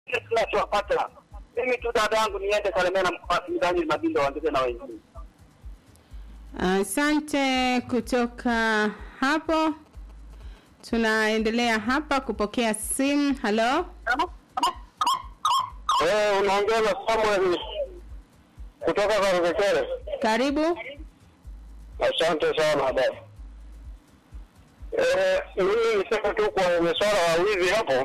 tunachowapata. Mimi tu dada yangu niende Kalemera mkoani Daniel Mabindo waendelee na wengine. Asante. kutoka hapo tunaendelea hapa kupokea simu. Halo, Eh, unaongea na Samuel kutoka Karukekere. karibu. Asante sana dada. Eh, mimi niseme tu kwa masuala ya wizi hapo,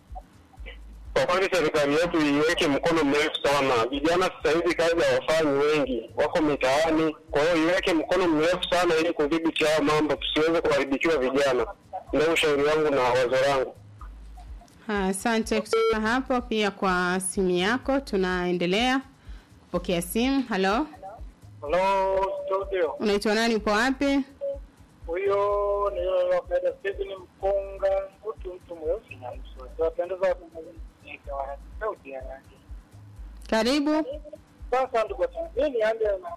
kwa kweli serikali yetu iweke mkono mrefu sana. Vijana sasa hivi kazi hawafanyi, wengi wako mitaani. Kwa hiyo iweke mkono mrefu sana ili kudhibiti haya mambo, tusiweze kuharibikiwa vijana. Ndio ushauri wangu na wazo langu. Asante kutoka hapo pia kwa simu yako. Tunaendelea kupokea simu. Halo, Hello studio. unaitwa nani? Upo wapi? Huyo ni yule wa Peda Stephen Mpunga, mtu mtu mweusi na msuri. Tunapendeza kumulika wa sauti ya rangi. Karibu. Sasa ndugu zangu, mimi nianze na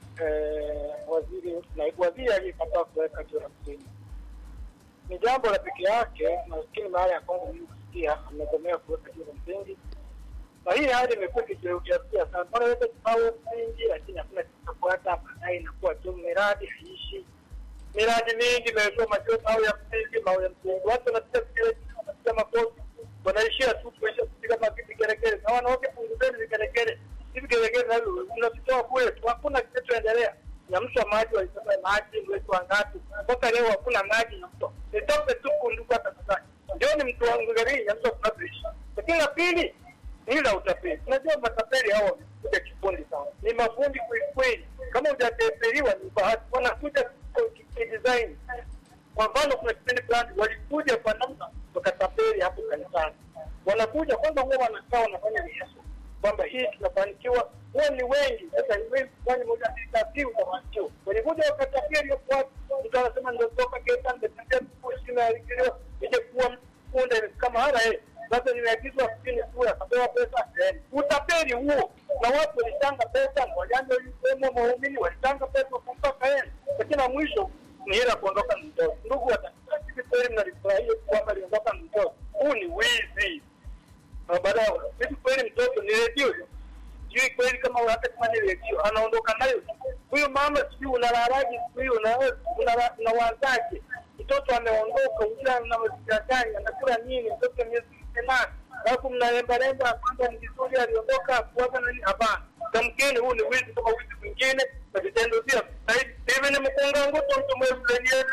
eh, waziri naibu waziri aliyekataa kuweka jura msingi. Ni jambo la peke yake, nafikiri mara ya kwanza mimi kusikia amegomea kuweka jura msingi. Na hii hali imekuwa ikijirudia sana. Mbona yote tunawe msingi lakini hakuna kinachofuata, baadaye inakuwa tu miradi haiishi miradi mingi imewekwa machozi au ya msingi au ya msingi. Watu wanapiga vigelegele, wanapiga makofi, wanaishia tu kuisha kupiga mavipi vigelegele, na wanawake punguzeni vigelegele. Hivi vigelegele navyo mnavitoa kule tu, hakuna kinachoendelea. Na mtu wa maji walisema maji mwezi wa ngapi, mpaka leo hakuna maji ya mto. Nitoke tu kunduka tafadhali, ndio ni mtu wangu gari ya mto tunavyoishi. Lakini la pili ni la utapeli. Unajua matapeli hao wamekuja kifundi sana, ni mafundi kwelikweli. Kama hujatepeliwa ni bahati, wanakuja kidesign. Kwa mfano, kuna kipindi fulani walikuja kwa namna wakatapeli hapo kanisani, wanakuja kwanza, huwa wanakaa wanafanya rehearsal kwamba hii tunafanikiwa, huwa ni wengi. Sasa hivi kufanya moja mbili tatu, utafanikiwa. Walikuja wakatapeli hapo watu, mtu anasema ndio toka Geita, nimetembea kusini na alikiliwa nije kuwa mfunde kama hana yeye sasa nimeagizwa sitini kura akapewa pesa eh, utapeli huo, na watu walitanga pesa, na wajanja waliwemo waumini walitanga pesa kumpaka yeye, lakini na mwisho ni hela kuondoka na mtoto. Ndugu watakatifu, kweli mnalifurahia kwamba aliondoka na mtoto? Huu ni wizi. Na baadaye hivi kweli mtoto ni redio hiyo? sijui kweli kama hata kama ni redio anaondoka nayo huyu mama, sijui unalalaje siku hiyo, unawazaje? Mtoto ameondoka, ujira na mazingira gani, anakula nini? Mtoto miezi nane, alafu mnalembalemba kwamba ni vizuri aliondoka kuwaza nani? Hapana, tamkeni, huu ni wizi kama wizi mwingine na vitendo vya hivi. Ni mkunga nguto mtu mwezuleniyo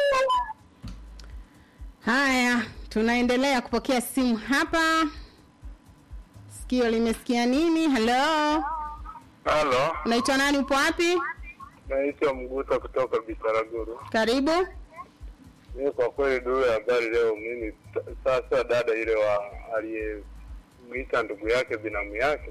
Haya, tunaendelea kupokea simu hapa. Sikio limesikia nini? Halo, Halo, unaitwa nani? Upo wapi? naitwa Mguta kutoka Bitaraguru. Karibu. Mimi kwa kweli duru ya habari leo, mimi t- sasa dada ile wa aliyemwita ndugu yake binamu yake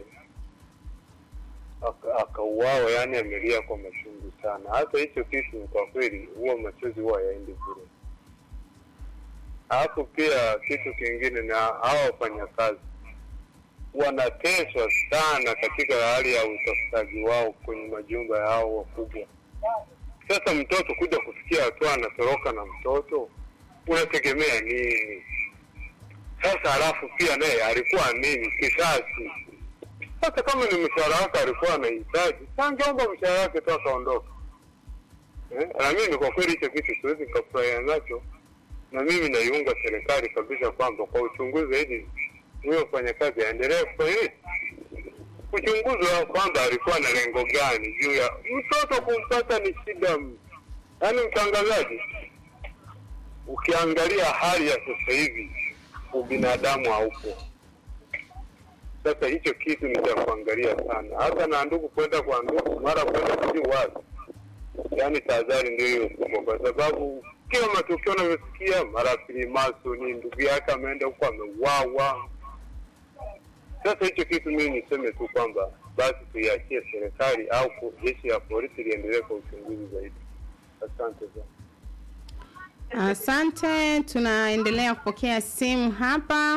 aka- akauawa, yani amelia kwa machungu sana. Hata hicho kitu kwa kweli, huwa machozi huwa yaendi bure. Alafu pia kitu kingine, na hawa wafanyakazi wanateswa sana katika hali ya utafutaji wao kwenye majumba yao wakubwa. Sasa mtoto kuja kufikia hatua anatoroka na mtoto, unategemea nini? Sasa alafu pia naye alikuwa nini kisasi? Sasa kama ni mshahara wake alikuwa anahitaji, angeomba mshahara wake tu akaondoka. Eh, na mimi kwa kweli hicho kitu siwezi nikafurahia nacho, na mimi naiunga serikali kabisa kwamba kwa uchunguzi zaidi huyo mfanyakazi aendelee kufanya nini? kuchunguzwa kwamba alikuwa na lengo gani juu ya mtoto kumpata ni shida. m- Yaani mtangazaji, ukiangalia hali ya sasa hivi ubinadamu haupo. Sasa hicho kitu ni cha kuangalia sana, hata na ndugu kwenda kwa ndugu, mara kwenda sijui wapi. Yaani tahadhari ndio hiyo kubwa, kwa sababu kila matukio unavyosikia, mara Filimaso ni ndugu yake ameenda huko ameuawa, sasa hicho kitu mimi niseme tu kwamba basi tuiachie serikali au ku- jeshi la polisi liendelee kwa uchunguzi zaidi. Asante sana. Asante, tunaendelea kupokea simu hapa.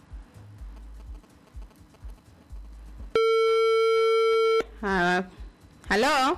Ha- Halo,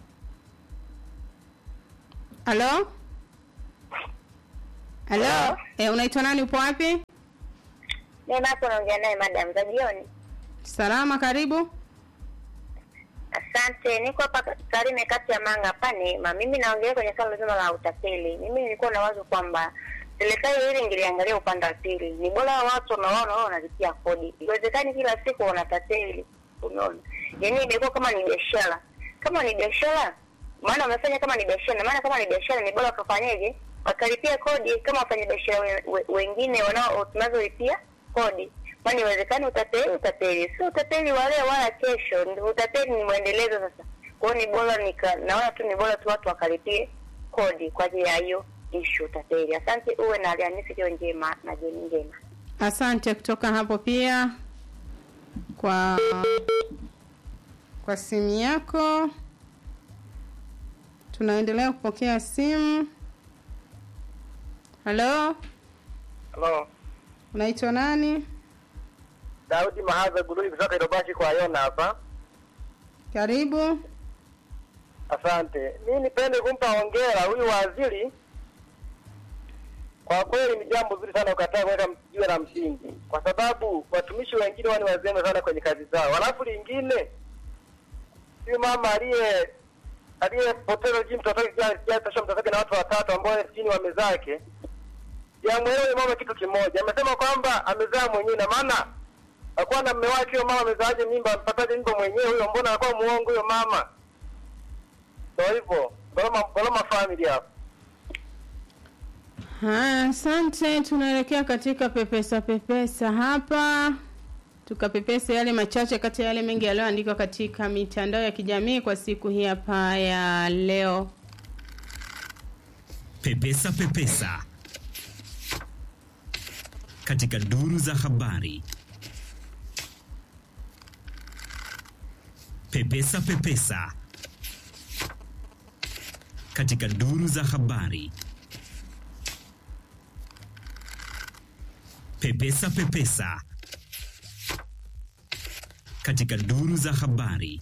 halo, halo, E, unaitwa nani? Upo wapi? Mimi hapo naongea naye madam za jioni. Salama, karibu. Asante, niko hapa Tarime kati ya Manga hapa Neema. Mimi naongelea kwenye swala zima la utapeli. Mimi nilikuwa na wazo kwamba serikali hili ingeliangalia upande wa pili. Ni bora watu wanaona wao wanalipia kodi. Iwezekani kila siku wanatapeli. Unaona? Yaani imekuwa kama ni biashara. Kama ni biashara, maana wamefanya kama ni biashara. Maana kama ni biashara ni bora wakafanyeje? Wakalipia kodi kama wafanyabiashara we, we, wengine wanao tunazolipia kodi kwani iwezekani utapeli utapeli si utapeli wa leo wala kesho Ndi- utapeli ni mwendelezo sasa kwao ni bora nika naona tu ni bora tu watu wakalipie kodi kwa ajili ya hiyo ishu utapeli asante uwe na alhamisi iliyo njema na jioni njema Asante kutoka hapo pia kwa kwa simu yako. Tunaendelea kupokea simu. Halo, Halo, unaitwa nani? Daudi Mahaza Gurui kutoka Irobashi kwa Yona hapa. Karibu. Asante. Mimi nipende kumpa hongera huyu waziri. Kwa kweli ni jambo zuri sana ukataa kuweka jiwe la msingi, kwa sababu watumishi wengine wao ni wazembe sana kwenye kazi zao. Halafu lingine, huyu mama aliye aliyepoteza jini mtoto wake kijatosha mtoto wake na watu watatu ambao chini wame zake, jamwelewe mama kitu kimoja, amesema kwamba amezaa mwenyewe, na maana akuwa na mme wake huyo mama amezaaje mimba, ampataje mimba mwenyewe huyo? Mbona anakuwa muongo huyo mama? Ndio hivyo, Goloma Goloma family hapo. Haya, asante. Tunaelekea katika pepesa pepesa hapa, tukapepesa yale machache kati ya yale mengi yaliyoandikwa katika mitandao ya kijamii kwa siku hii hapa ya leo. Pepesa Pepesa katika duru za habari. Pepesa Pepesa katika duru za habari. Pepesa Pepesa katika duru za habari.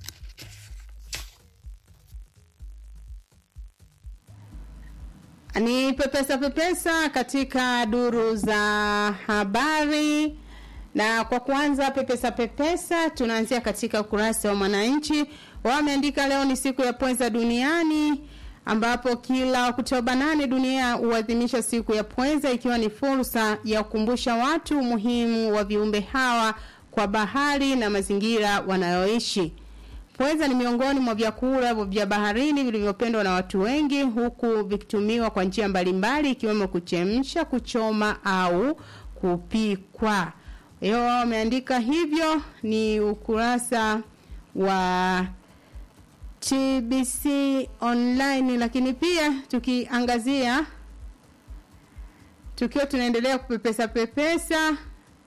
Ni pepesa pepesa katika duru za habari, na kwa kuanza pepesa pepesa, tunaanzia katika ukurasa wa Mwananchi. Wameandika leo ni siku ya pweza duniani, ambapo kila Oktoba nane dunia huadhimisha siku ya pweza, ikiwa ni fursa ya kukumbusha watu umuhimu wa viumbe hawa kwa bahari na mazingira wanayoishi. Pweza ni miongoni mwa vyakula vya baharini vilivyopendwa na watu wengi huku vikitumiwa kwa njia mbalimbali ikiwemo kuchemsha, kuchoma au kupikwa. Hiyo wao wameandika hivyo, ni ukurasa wa TBC online, lakini pia tukiangazia tukiwa tunaendelea kupepesa pepesa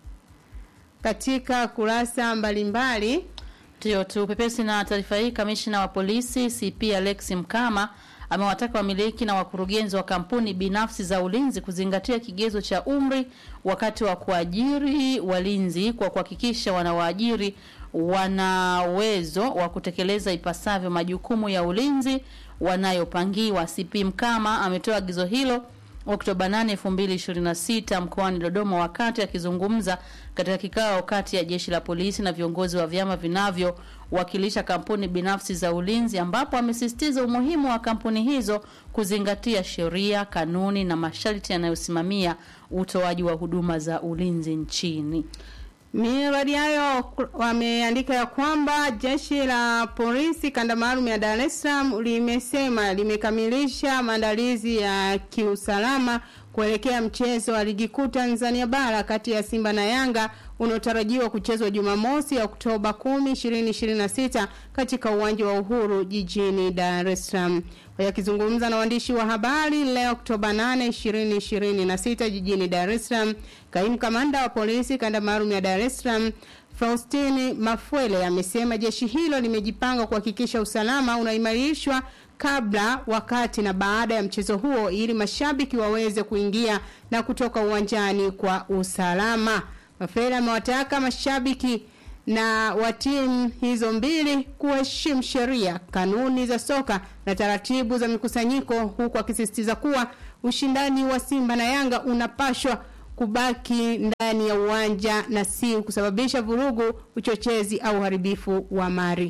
katika kurasa mbalimbali Ndio tupepesi na taarifa hii. Kamishna wa polisi CP Alex Mkama amewataka wamiliki na wakurugenzi wa kampuni binafsi za ulinzi kuzingatia kigezo cha umri wakati wa kuajiri walinzi kwa kuhakikisha wanawaajiri wana uwezo wa kutekeleza ipasavyo majukumu ya ulinzi wanayopangiwa. CP Mkama ametoa agizo hilo Oktoba 8, 2026 mkoani Dodoma wakati akizungumza katika kikao kati ya jeshi la polisi na viongozi wa vyama vinavyowakilisha kampuni binafsi za ulinzi ambapo amesisitiza umuhimu wa kampuni hizo kuzingatia sheria, kanuni na masharti yanayosimamia utoaji wa huduma za ulinzi nchini. Miradi hayo ku- wameandika ya kwamba jeshi la polisi kanda maalum ya Dar es Salaam limesema limekamilisha maandalizi ya kiusalama kuelekea mchezo wa ligi kuu Tanzania bara kati ya Simba na Yanga unaotarajiwa kuchezwa Jumamosi Oktoba 10, 2026 katika uwanja wa Uhuru jijini Dar es Salaam. Wakizungumza na waandishi wa habari leo Oktoba 8, 2026 jijini Dar es Salaam, kaimu kamanda wa polisi kanda maalum ya Dar es Salaam Faustini Mafwele amesema jeshi hilo limejipanga kuhakikisha usalama unaimarishwa kabla, wakati na baada ya mchezo huo ili mashabiki waweze kuingia na kutoka uwanjani kwa usalama. Mafwele amewataka mashabiki na wa timu hizo mbili kuheshimu sheria, kanuni za soka na taratibu za mikusanyiko, huku akisisitiza kuwa ushindani wa Simba na Yanga unapashwa kubaki ndani ya uwanja na si kusababisha vurugu, uchochezi au uharibifu wa mali.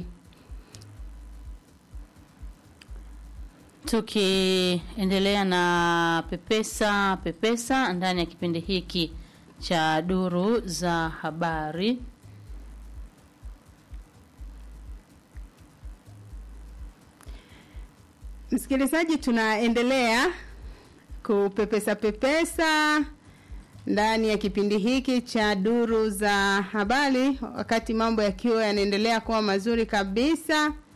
Tukiendelea na pepesa pepesa ndani ya kipindi hiki cha duru za habari. Msikilizaji, tunaendelea kupepesa pepesa ndani ya kipindi hiki cha duru za habari, wakati mambo yakiwa yanaendelea kuwa mazuri kabisa.